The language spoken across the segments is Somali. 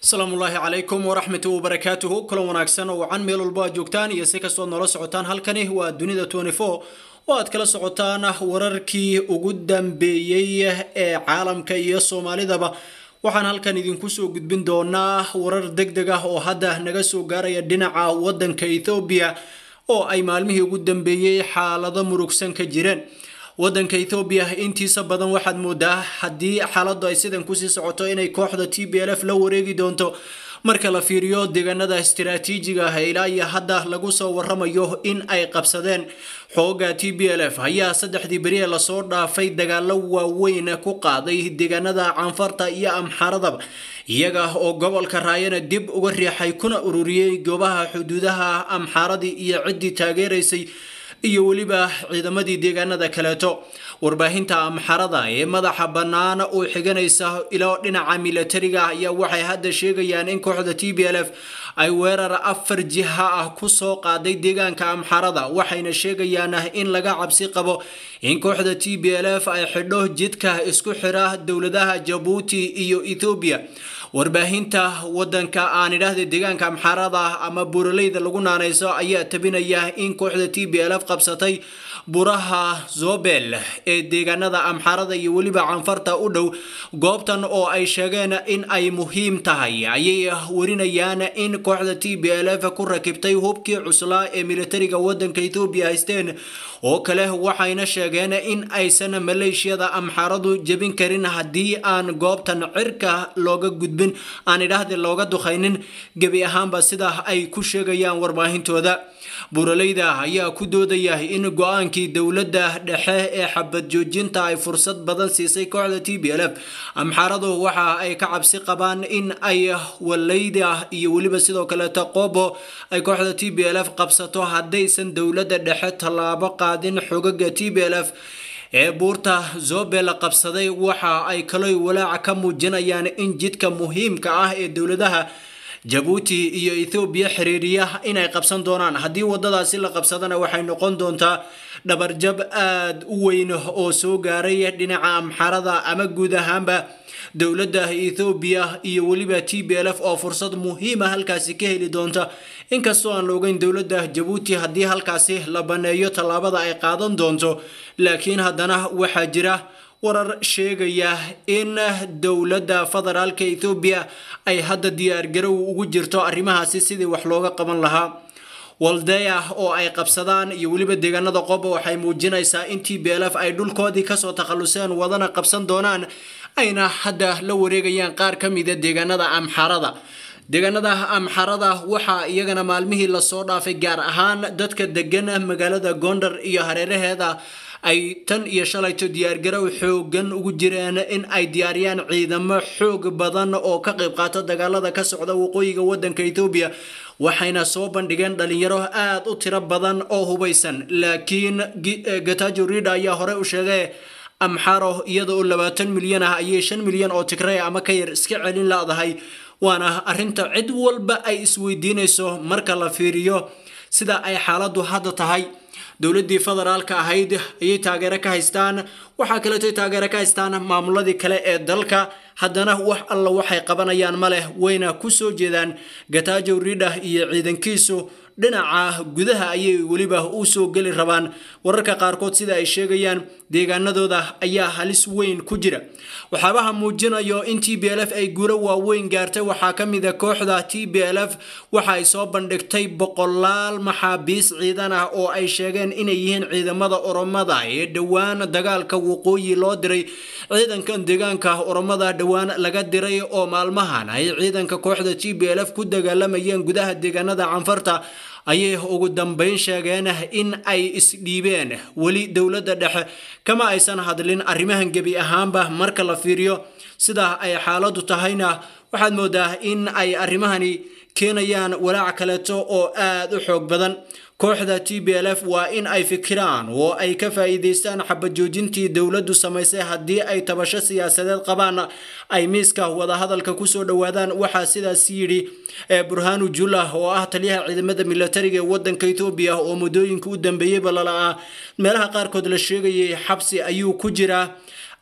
asalaamu ullaahi calaykum waraxmatu wabarakaatuhu kulan wanaagsan oo wacan meel walbo aad joogtaan iyo si kastood noola socotaan halkani waa dunida oo aad kala socotaan wararkii ugu dambeeyey ee caalamka iyo soomaalidaba waxaan halkan idinku soo gudbin doonaa warar deg deg ah oo hadda naga soo gaaraya dhinaca wadanka ethoobiya oo ay maalmihii ugu dambeeyey xaalado murugsan ka jireen wadanka ethoobiya intiisa badan waxaad moodaa haddii xaaladdu ay sidan kusii socoto inay kooxda t b l f la wareegi doonto marka la fiiriyo deegaanada istiraatiijiga ah ilaa iyo hadda lagu soo waramayo in ay qabsadeen xooga t b l f ayaa saddexdii beri ee lasoo dhaafay dagaalo waaweyn ku qaaday deegaanada canfarta iyo amxaradaba iyaga oo gobolka raayana dib uga riixay kuna ururiyey goobaha xuduudaha amxaaradii iyo ciddii taageeraysay iyo weliba ciidamadii deegaanada kaleeto warbaahinta amxarada ee madaxa bannaan oo xiganaysa ilo dhinaca milatariga ayaa waxay hadda sheegayaan in kooxda t b l f ay weerar afar jiha ah kusoo qaaday deegaanka amxarada waxayna sheegayaan in laga cabsi qabo in kooxda t b l f ay xidho jidka isku xira dowladaha jabuuti iyo ethoobiya warbaahinta wadanka aan idhaahda deegaanka amxarada ama buuraleyda lagu naanayso ayaa tabinaya in kooxda t b l f qabsatay buraha zobel ee deegaanada amxarada iyo weliba canfarta u dhow goobtan oo ay sheegeen in ay muhiim tahay ayay warinayaan in kooxda t b l f ku rakibtay hubkii cuslaa ee militariga wadanka ethoobiya haysteen oo kale waxayna sheegeen in aysan maleeshiyada amxaradu jebin karin haddii aan goobtan cirka looga gudbin aan idhaahda looga dukhaynin gebi ahaanba sida ay ku sheegayaan warbaahintooda buuraleyda ayaa ku doodaya in go-aankii dowladda dhexe ee xabad joojinta ay fursad badan siisay kooxda t b l f amxaradu waxa ay ka cabsi qabaan in ay waleyda iyo weliba sidoo kaleeto qobo ay kooxda t b l f qabsato haddaysan dowladda dhexe tallaabo qaadin xogaga t b l f ee buurta zobel qabsaday waxa ay kaloy walaaca ka muujinayaan in jidka muhiimka ah ee dowladaha jabuuti iyo ethoobiya xiriiriya inay qabsan doonaan haddii wadadaasi la qabsadana waxay noqon doontaa dhabarjab aada u weyn oo soo gaaray dhinaca amxarada ama guud ahaanba dowladda ethoobiya iyo weliba t b l f oo fursad muhiima halkaasi ka heli doonta inkastoo aan la ogeyn dowladda jabuuti haddii halkaasi la baneeyo tallaabada ay qaadan doonto laakiin haddana waxaa jira warar sheegaya in dowladda federaalka ethoobiya ay hadda diyaargarow ugu jirto arrimahaasi sidii wax looga qaban lahaa waldeya oo ay qabsadaan iyo weliba deegaanada qoba waxay muujinaysaa in t b l f ay dhulkoodii kasoo takhaluseen wadana qabsan doonaan ayna hadda la wareegayaan qaar ka mida deegaanada amxarada deegaanada amxarada waxaa iyagana maalmihii lasoo dhaafay gaar ahaan dadka degan magaalada gondar iyo hareeraheeda ay tan iyo shalayto diyaargarow xoogan ugu jireen in ay diyaariyaan ciidamo xoog badan oo ka qayb qaata dagaalada ka socda waqooyiga wadanka ethoobiya waxayna soo bandhigeen dhalinyaro aada u tiro badan oo hubaysan laakiin gatajo rida ayaa hore u sheegay amxaro iyada oo labaatan milyan ah ayay shan milyan oo tigray ama ka yar iska celin laadahay waana arrinta cid walba ay isweydiinayso marka la fiiriyo sida ay xaaladdu hadda tahay dowladdii federaalka ahayd ayay taageero ka haystaan waxaa kaleeto taageero ka haystaan maamuladii kale ee dalka haddana wax alla waxay qabanayaan ma leh wayna ku soo jeedaan gatajo ridha iyo ciidankiisu dhinaca gudaha ayay weliba u soo geli rabaan wararka qaarkood sida ay sheegayaan deegaanadooda ayaa halis weyn ku jira waxyaabaha muujinayo in t b l f ay guulo waaweyn gaartay waxaa ka mid a kooxda t b l f waxa ay soo bandhigtay boqolaal maxaabiis ciidan ah oo ay sheegeen inay yihiin ciidamada oromada ee dhowaan dagaalka waqooyi loo diray ciidankan deegaanka oromada dhowaan laga diray oo maalmahan ay ciidanka kooxda t b l f ku dagaalamayeen gudaha deegaanada canfarta ayay ugu dambeyn sheegeen in ay isdhiibeen weli dowladda dhexe kama aysan hadlin arrimahan gebi ahaanba marka la fiiriyo sidaa ay xaaladdu tahayna waxaad moodaa in ay arrimahani keenayaan walaac kaleeto oo aada u xoog badan kooxda t b l f waa in ay fikiraan oo ay ka faa'iidaystaan xabad joojintii dowladdu samaysay haddii ay tabasho siyaasadeed qabaan ay miiska wadahadalka kusoo dhowaadaan waxaa sidaas yidhi burhanu jula oo ah taliyaha ciidamada milatariga ee wadanka ethoobiya oo muddooyinka u dambeeyeyba lala'aa meelaha qaarkood la sheegayay xabsi ayuu ku jiraa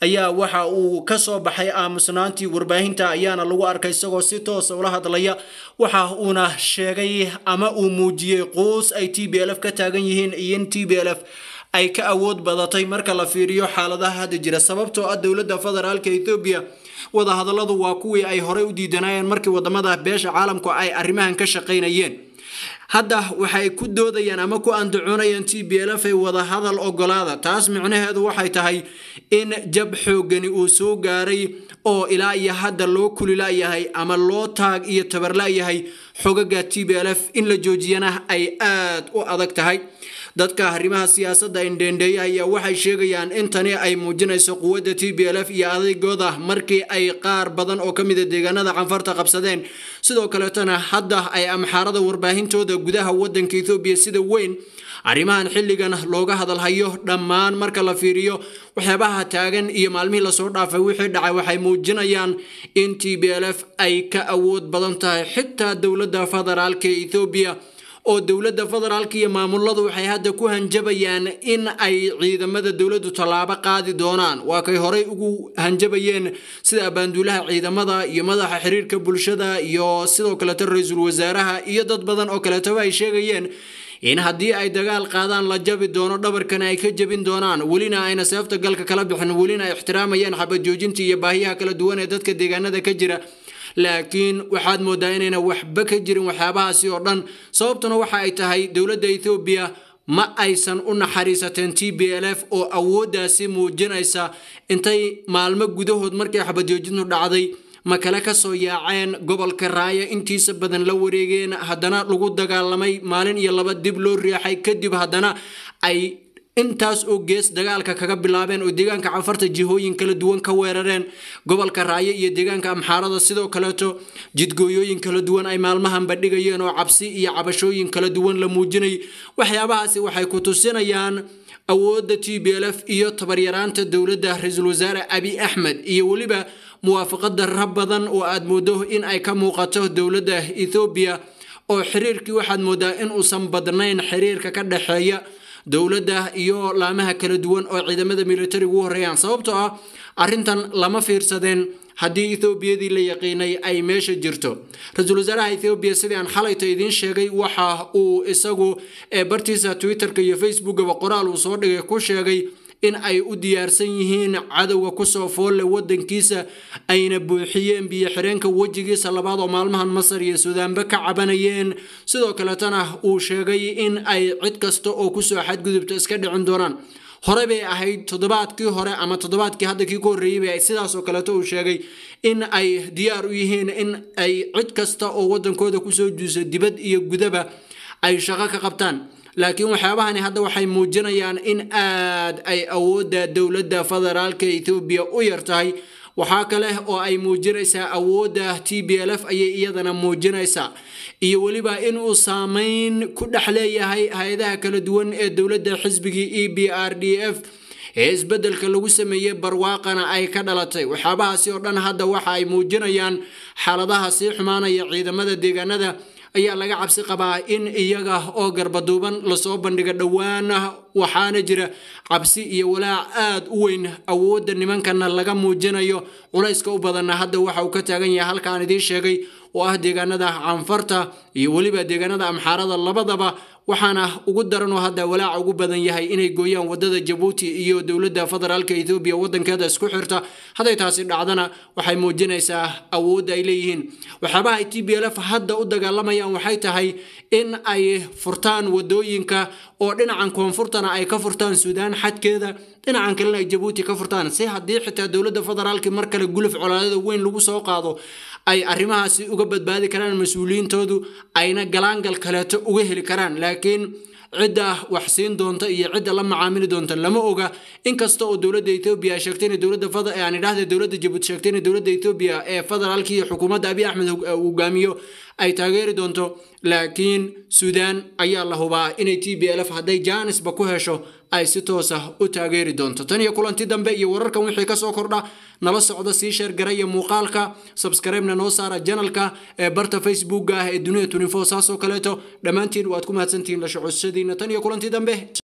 ayaa waxa uu kasoo baxay aamusnaantii warbaahinta ayaana lagu arkay isagoo si toosa ula hadlaya waxa uuna sheegay ama uu muujiyey quus ay t b l f ka taagan yihiin iyo in t b l f ay ka awood badatay marka la fiiriyo xaaladaha hadda jira sababtoo ah dowladda federaalka ethoobiya wadahadalladu waa kuwii ay horey u diidanayeen markii wadamada beesha caalamku ay arrimahan ka shaqaynayeen hadda waxay ku doodayaan ama ku andacoonayaan t b l f ay wadahadal ogolaada taas micnaheedu waxay tahay in jab xoogani uu soo gaaray oo ilaa iyo hadda loo kulilaayahay ama loo taag iyo tabarlaayahay xogaga t b l f in la joojiyana ay aad u adag tahay dadka arrimaha siyaasadda indheendheeya ayaa waxay sheegayaan in tani ay muujinayso quwadda t b l f iyo adeygooda markii ay qaar badan oo ka mida deegaanada canfarta qabsadeen sidoo kaleetana hadda ay amxaarada warbaahintooda gudaha wadanka ethoobiya sida weyn arrimahan xilligan looga hadalhayo dhammaan marka la fiiriyo waxyaabaha taagan iyo maalmihii lasoo dhaafay wixii dhacay waxay muujinayaan in t b l f ay ka awood badan tahay xitaa dowladda federaalka ethoobiya oo dowladda federaalka iyo maamuladu waxay hadda ku hanjabayaan in ay ciidamada dowladdu tallaabo qaadi doonaan waa kay horey ugu hanjabayeen sida abaanduulaha ciidamada iyo madaxa xiriirka bulshada iyo sidoo kaleeto ra-iisul wasaaraha iyo dad badan oo kaleetaba ay sheegayeen in haddii ay dagaal qaadaan la jabi doono dhabarkana ay ka jebin doonaan welina ayna seefta galka kala bixin welina ay ixtiraamayaan xabad joojinta iyo baahiyaha kala duwan ee dadka deegaanada ka jira laakiin waxaad moodaa inayna waxba ka jirin waxyaabahaasi oo dhan sababtuna waxa ay tahay dowladda ethoobiya ma aysan u naxariisateen t b l f oo awooddaasi muujinaysa intay maalmo gudahood markii xabadjoojintu dhacday ma kale kasoo yaaceen gobolka raaya intiisa badan la wareegeen haddana lagu dagaalamay maalin iyo laba dib loo riixay kadib haddana ay intaas oo gees dagaalka kaga bilaabeen oo deegaanka canfarta jihooyin kala duwan ka weerareen gobolka raayo iyo deegaanka amxaarada sidoo kaleeto jidgooyooyin kala duwan ay maalmahan bandhigayeen oo cabsi iyo cabashooyin kala duwan la muujinay waxyaabahaasi waxay ku tusinayaan awoodda t b l f iyo tabaryaraanta dowladda ra-iisul wasaare abi axmed iyo weliba muwaafaqada rab badan oo aad moodo in ay ka muuqato dowladda ethoobiya oo xiriirkii waxaad moodaa in uusan badnayn xiriirka ka dhexeeya dowladda iyo laamaha kala duwan oo ciidamada militariga u horeeyaan sababtoo ah arrintan lama fiirsadeen haddii ethoobiadii la yaqiinay ay meesha jirto ra-iisul wasaaraha ethoobiya sidii aan xalayta idiin sheegay waxa uu isagu bartiisa twitterka iyo facebookaba qoraal uu soo dhigay ku sheegay in ay u diyaarsan yihiin cadowga kusoo foolle wadankiisa ayna buuxiyeen biyo xireenka wejigiisa labaad oo maalmahan masar iyo suudaanba ka cabanayeen sidoo kaletana uu sheegay in ay cid kasta oo kusoo xadgudubta iska dhicin doonaan hore bay ahayd toddobaadkii hore ama toddobaadkii hadda kii ka horreeyey bay sidaasoo kaleeto uu sheegay in ay diyaar u yihiin in ay cid kasta oo wadankooda kusoo juuso dibad iyo gudaba ay shaqo ka qabtaan laakiin waxyaabahani hadda waxay muujinayaan in aad ay awoodda dowladda federaalka ethoobiya u yar tahay waxaa kale oo ay muujinaysaa awoodda t b l f ayay iyadana muujinaysaa iyo weliba inuu saameyn ku dhex leeyahay hay-adaha kala duwan ee dowladda xisbigii e b r d f ee isbeddelka lagu sameeyey barwaaqana ay ka dhalatay waxyaabahaasi oo dhan hadda waxa ay muujinayaan xaaladaha sii xumaanaya ciidamada deegaanada ayaa laga cabsi qabaa in iyaga oo garbaduuban lasoo bandhigo dhowaana waxaana jira cabsi iyo walaac aad u weyn awoodda nimankana laga muujinayo culayska u badanna hadda waxa uu ka taagan yahay halkaan idiin sheegay oo ah deegaanada canfarta iyo weliba deegaanada amxaarada labadaba waxaana ugu daran oo hadda walaaca ugu badan yahay inay gooyaan wadada jabuuti iyo dowladda federaalka ethoobiya wadankeeda isku xirta hadday taasi dhacdana waxay muujinaysaa awoodda ay leeyihiin waxyaabaha ay t b l f hadda u dagaalamayaan waxay tahay in ay furtaan wadooyinka oo dhinacan koonfurtana ay ka furtaan suudaan xadkeeda dhinacan kalena ay jabuuti ka furtaan si haddii xitaa dowladda federaalka mar kale guluf colaadada weyn lagu soo qaado ay arrimahaasi uga badbaadi karaan mas-uuliyiintoodu ayna galaangal kaleeto uga heli karaan laakiin cidda wax siin doonta iyo cidda la macaamili doonta lama oga inkasta oo dowladda etoobiya ay sheegtay in dowladda aan idhaahda dowladda jabuuti sheegtay in dowladda etoobiya ee federaalka iyo xukuumadda abiy axmed hogaamiyo ay taageeri doonto laakiin suudaan ayaa la hubaa inay t b l f hadday jaanisba ku hesho ay si toosa u taageeri doonto tan iyo kulanti dambe iyo wararkan wixii kasoo kordha nala socda sii sheergaraya muuqaalka sabskribena noo saara janalka ee barta facebooka ah ee dunida tunifo saasoo kaleeto dhammaantiin waad ku mahadsantihiin la socodshadiina tan iyo kulanti dambe